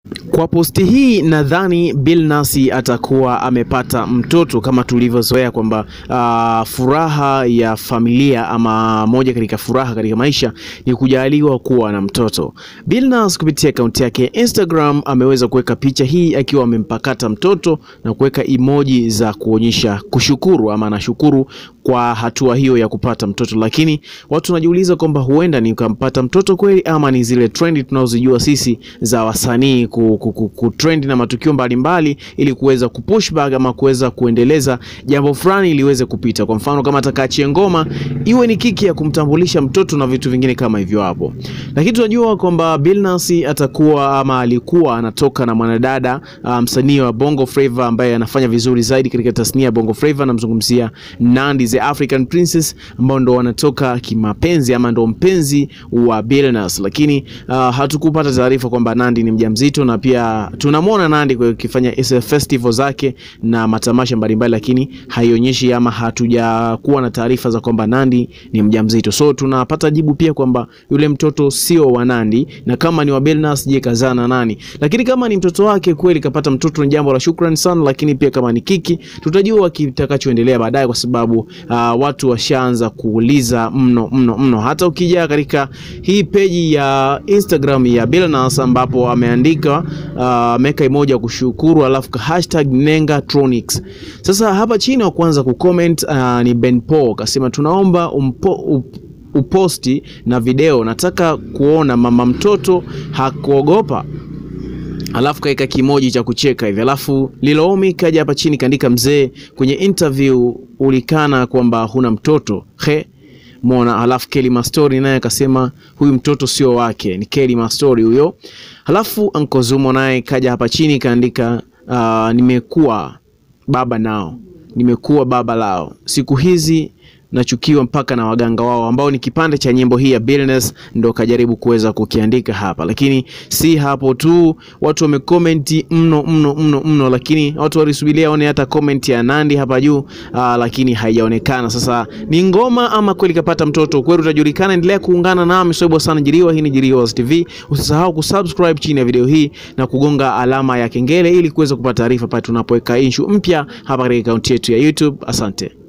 Kwa posti hii nadhani Billnass atakuwa amepata mtoto kama tulivyozoea kwamba uh, furaha ya familia ama moja katika furaha katika maisha ni kujaliwa kuwa na mtoto. Billnass kupitia akaunti yake Instagram ameweza kuweka picha hii akiwa amempakata mtoto na kuweka emoji za kuonyesha kushukuru ama anashukuru kwa hatua hiyo ya kupata mtoto, lakini watu wanajiuliza kwamba huenda ni ukampata mtoto kweli ama ni zile trendi tunazojua sisi za wasanii ku, ku, ku, ku trend na matukio mbalimbali mbali, ili kuweza kupush back ama kuweza kuendeleza jambo fulani ili iweze kupita. Kwa mfano kama atakaachie ngoma iwe ni kiki ya kumtambulisha mtoto na vitu vingine kama hivyo hapo, lakini tunajua kwamba Billnass atakuwa ama alikuwa anatoka na mwanadada msanii um, wa Bongo Flava ambaye anafanya vizuri zaidi katika tasnia ya Bongo Flava, namzungumzia Nandy the African Princess ambao ndo wanatoka kimapenzi ama ndo mpenzi wa Billnass, lakini uh, hatukupata taarifa kwamba Nandy ni mjamzito, na pia tunamwona Nandy akifanya festival zake na matamasha mbalimbali, lakini haionyeshi ama hatujakuwa na taarifa za kwamba Nandy ni mjamzito. So tunapata jibu pia kwamba yule mtoto sio wa Nandy, na kama ni wa Billnass, je, kazaa na nani? Lakini kama ni mtoto wake kweli kapata mtoto, ni jambo la shukrani sana, lakini pia kama ni kiki, tutajua kitakachoendelea baadaye, kwa sababu uh, watu washaanza kuuliza mno mno mno. Hata ukija katika hii peji ya Instagram ya Billnass ambapo ameandika ameweka uh, emoji ya kushukuru alafu ka hashtag Nengatronics. Sasa hapa chini wa kwanza kucomment uh, ni Ben Paul kasema tunaomba umpo, up, uposti na video, nataka kuona mama mtoto hakuogopa alafu kaika kimoji cha kucheka hivi, alafu Lilomi kaja hapa chini kaandika, mzee, kwenye interview ulikana kwamba huna mtoto he Mona. Halafu Kelly Mastori naye akasema huyu mtoto sio wake, ni Kelly Mastori huyo. Halafu Anko Zumo naye kaja hapa chini kaandika, uh, nimekuwa baba nao, nimekuwa baba lao, siku hizi nachukiwa mpaka na waganga wao, ambao ni kipande cha nyimbo hii ya Billnass ndo kajaribu kuweza kukiandika hapa. Lakini si hapo tu, watu wamekomenti mno mno mno mno, lakini watu walisubiria one hata comment ya Nandy hapa juu, lakini haijaonekana. Sasa ni ngoma ama kweli kapata mtoto? Kweli utajulikana. Endelea kuungana nami Soibwa sana Jiriwa. Hii ni Jiriwa TV. Usisahau kusubscribe chini ya video hii na kugonga alama ya kengele ili kuweza kupata taarifa pale tunapoweka issue mpya hapa katika akaunti yetu ya YouTube. Asante.